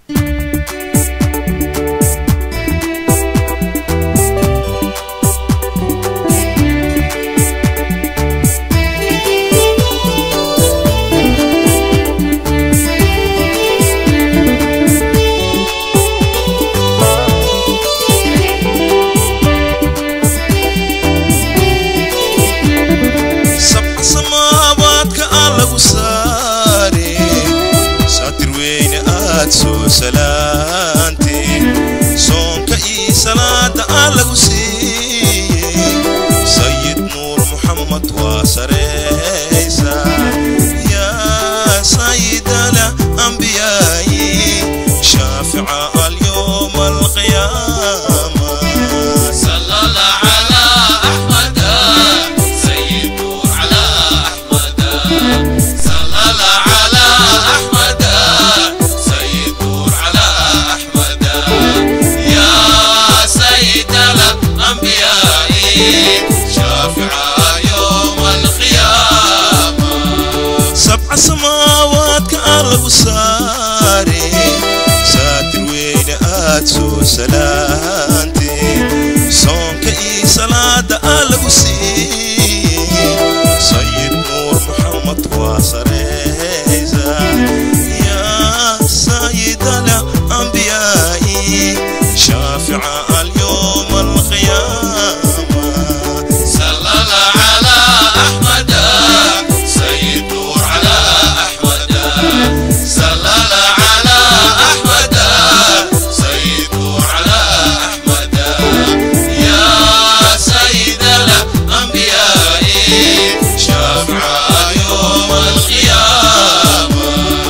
sabca samaabaadka aan lagu saare saatir weyne aad soo salaantee soonka ii salaada aan lagu siiyey sayid nuur muxammad waa sareysa yaa sayidala ambiyaayi shaafica alyowma alqiyaama صلى الله على أحمد سيد نور على أحمد صلى الله على أحمد سيد نور على أحمد يا سيد الأنبياء شافع يوم القيامة sabca samaawaadka aan lagu saare saatir weyne aad soo salaantee soonka ii salaada aan lagu siiyey sayid nuur muxammad waa sareysa yaa sayidala ambiyaa'i shaafica alyowma alqiyaama صلى الله على أحمد سيد نور على أحمد صلى الله على أحمد سيد نور على أحمد يا سيد الأنبياء شافع يوم القيامة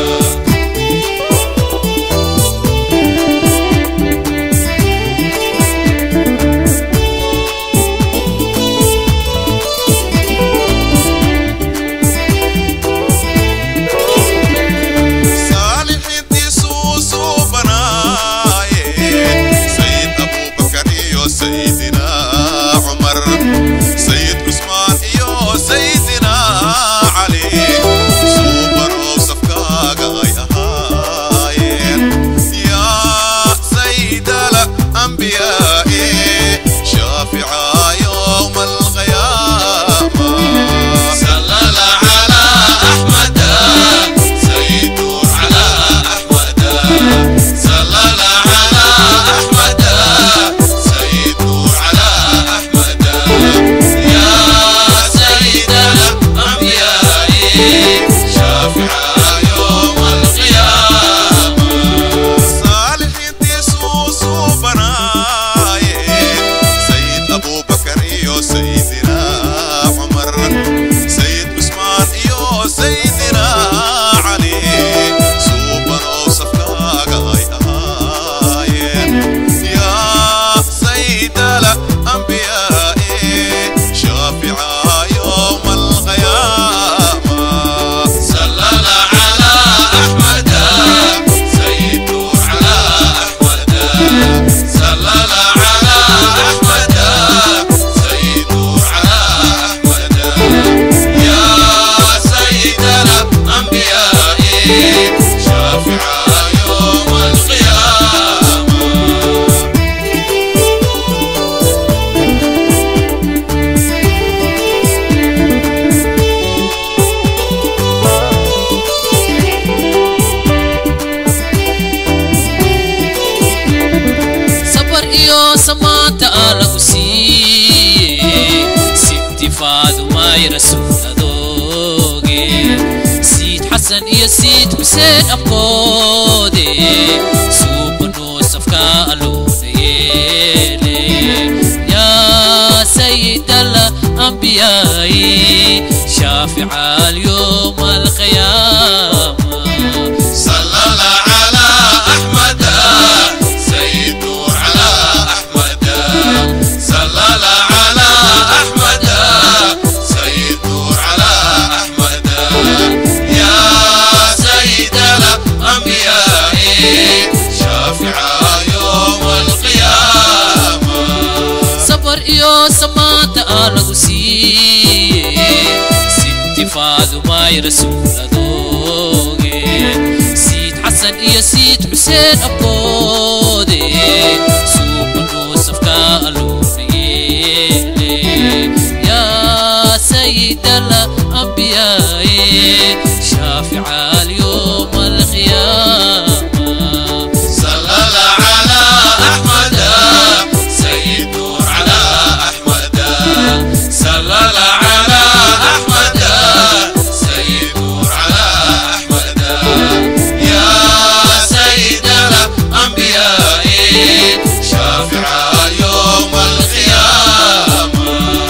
saalixintii suusuu banaaye sayid abubakar iyo sayidina cumar sayid cusmaan iyo sayidina cali suubanoo safkaaga ay ahaayeen yaa sayidala ambiyaa'i shaafica yowma alqiyaama صلى الله على أحمد سيد نور على أحمد صلى الله على أحمد سيد نور على أحمد يا سيد الأنبياء شافع يوم القيامة saalixiintii suusuu banaaye sayid abubakar iyo sayidina cumar sayid cusmaan iyo sayidina cali suubanoo safkaaga ay ahaayeen yaa sayidala ambiyaa'i shaafica yowma alqiyaama صلى الله على أحمد سيد نور على أحمد صلى الله على أحمد سيد نور على أحمد يا سيد الأنبياء شافع يوم القيامة sabar iyo samaanta aa lagu siiyey sintifaadu may rasuuladooge siid xasan iyo siid xuseen abkoode suubanoo safkaa aloona yeele yaa sayidala ambiyaayi shaafica alyowma alqiyaama صلى الله على أحمد سيد نور على أحمد صلى الله على أحمد سيد نور على أحمد يا سيد الأنبياء شافع يوم القيامة sabar iyo samaanta aa lagu siiyey sintifaadu may rasuuladooge siid xasan iyo siid xuseen sugteen abkoode suubanuu safka aluunayeele yaa sayidala ambiyaaye shaafica alyowma alqiyaama صلى الله على أحمد سيد نور على أحمد صلى الله على أحمد سيد نور على أحمد يا سيد الأنبياء شافع يوم القيامة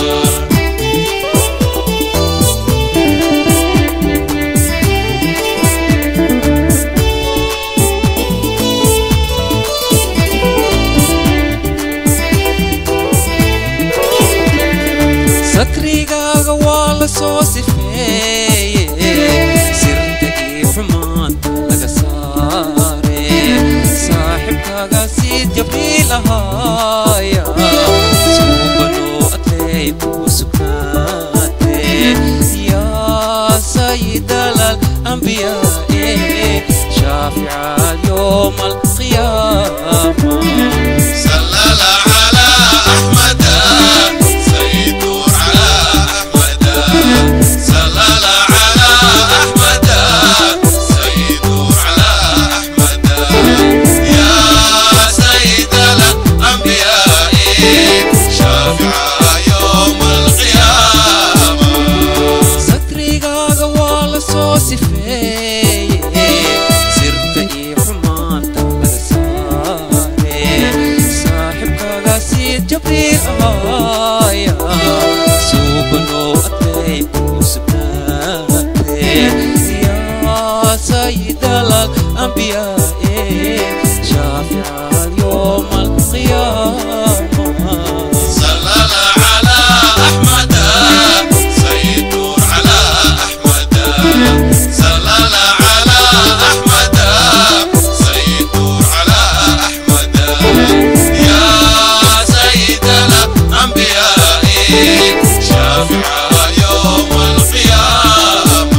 sakrigaaga waa la soo sifeeye sirta iyo xumaanta laga saare saaxibkaaga si jabriil ahaaya suubanoo adley kuu sugnaate yaa sayidalal ambiyaae shaafica yowma alqiyaama صلى الله على أحمد سيد نور على أحمد صلى الله على أحمد سيد نور على أحمد يا سيد الأنبياء شافع يوم القيامة sakrigaaga waa la soo sifeeye sirta iyo xumaanta laga saare saaxibkaaga si jabriil ahaaya suubanoo adley kuu sugnaate yaa sayidalal ambiyaae shaafica yowma alqiyaama صلى الله على أحمد سيد نور على أحمد صلى الله على أحمد سيد نور على أحمد يا سيد الأنبياء شافع يوم القيامة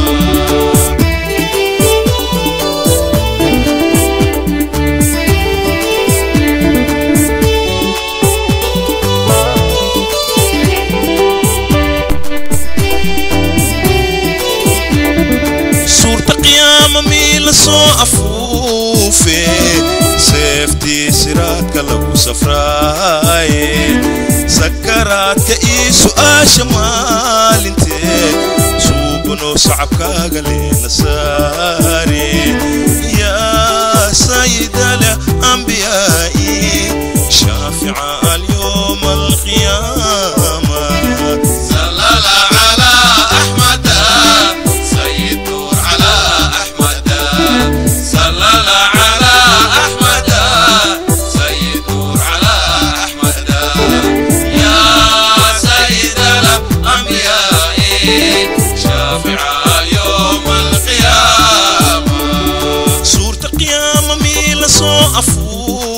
suurta qiyaama mii la soo afuufe seeftii siraadka lagu safraaye sakaraadka ii su'aasha maalinteed suubanoo sacabkaaga leena saare yaa sayidale ambiyaa'i shaafica alyowma alqiyaama صلى الله على أحمد سيد نور على أحمد صلى الله على أحمد سيد نور على أحمد يا سيد الأنبياء شافع يوم القيامة suurta qiyaama mii la soo afuufe